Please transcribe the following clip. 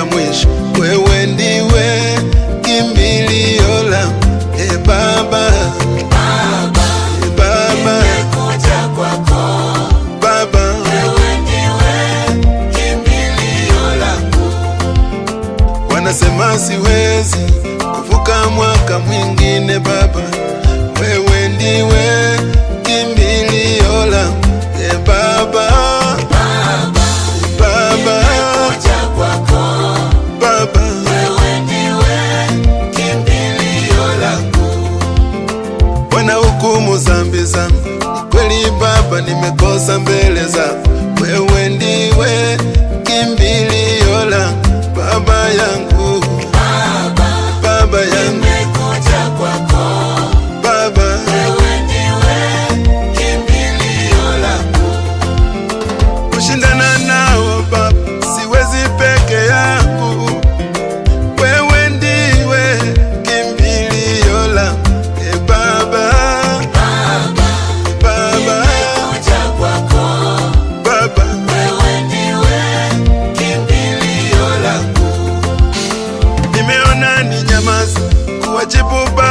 mpaka mwisho. Wewe ndiwe kimbilio langu, e Baba, Baba, e Baba, nimekuja kwako, Baba, wewe ndiwe kimbilio langu. wanasema siwezi kuvuka mwaka mwingine. Baba, wewe ndiwe kimbilio langu, e Baba, Baba, Baba, nimekuja kwako, Baba. wewe ndiwe kimbilio langu. wanahukumu zambi zangu. Ni kweli Baba, nimekosa mbele zako. Wewe ndiwe kimbilio langu, Baba yangu, Baba, Baba yangu, nimekuja kwako, Baba. wewe ndiwe kimbilio langu. Kushindana nao Baba, siwezi peke yangu. Wewe ndiwe kimbilio langu, e Baba, Baba, Baba, nimekuja kwako, Baba. wewe ndiwe kimbilio langu. Nimeona ni nyamaza kuwajibu